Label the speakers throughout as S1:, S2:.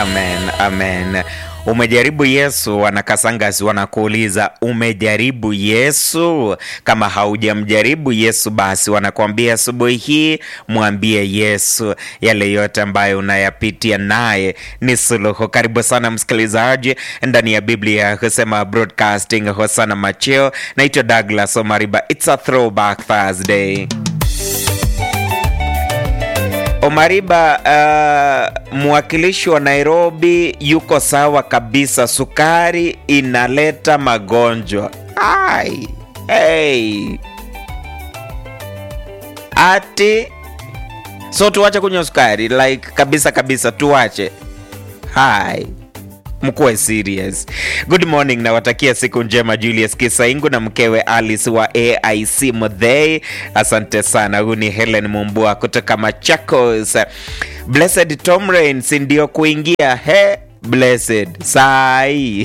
S1: Amen, amen. Umejaribu Yesu? Wanakasangas wanakuuliza umejaribu Yesu? Kama haujamjaribu Yesu, basi wanakuambia asubuhi hii mwambie Yesu yale yote ambayo unayapitia, naye ni suluhu. Karibu sana msikilizaji ndani ya Biblia husema broadcasting. Hosana Macheo, naitwa Douglas Omariba. It's a throwback Thursday. Omariba, uh, mwakilishi wa Nairobi yuko sawa kabisa. Sukari inaleta magonjwa. Ai, hey. Ati so tuache kunywa sukari like kabisa kabisa, tuache. Hai, mkuwe serious. Good morning, nawatakia siku njema Julius Kisaingu na mkewe Alice wa AIC Muthei. Asante sana. Huyu ni Helen Mumbua kutoka Machakos. Blessed Tom Rains ndio kuingia he blessed sai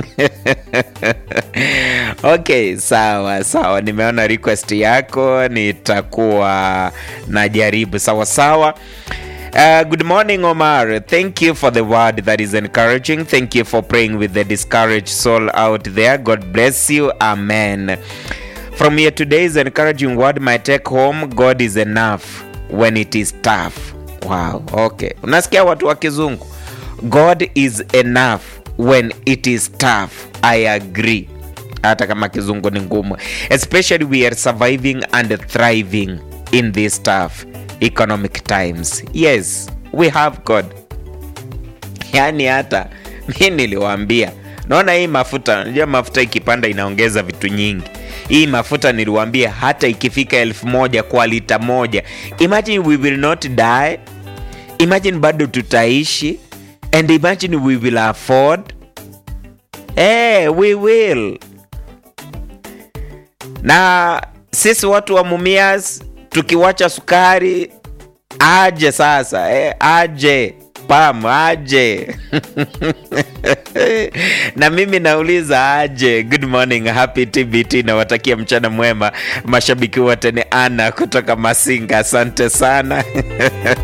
S1: okay, sawa sawa, nimeona request yako, nitakuwa najaribu sawa sawa. Uh, good morning, Omar. Thank you for the word that is encouraging. Thank you for praying with the discouraged soul out there. God bless you. Amen. From here, today's encouraging word, my take home God is enough when it is tough. Wow, okay. Unasikia watu wa kizungu, God is enough when it is tough. I agree. Hata kama kizungu ni ngumu, especially we are surviving and thriving in this tough economic times. Yes, we have God. Yaani hata mi niliwaambia, naona hii mafuta, unajua mafuta ikipanda inaongeza vitu nyingi. Hii mafuta niliwaambia, hata ikifika elfu moja kwa lita moja, imagine we will not die, imagine bado tutaishi, and imagine we will afford. Eh, we will. Na sisi watu wa Mumias tukiwacha sukari aje sasa eh, aje pam aje na mimi nauliza aje. Good morning, happy TBT, nawatakia mchana mwema mashabiki wote. Ni Ana kutoka Masinga, asante sana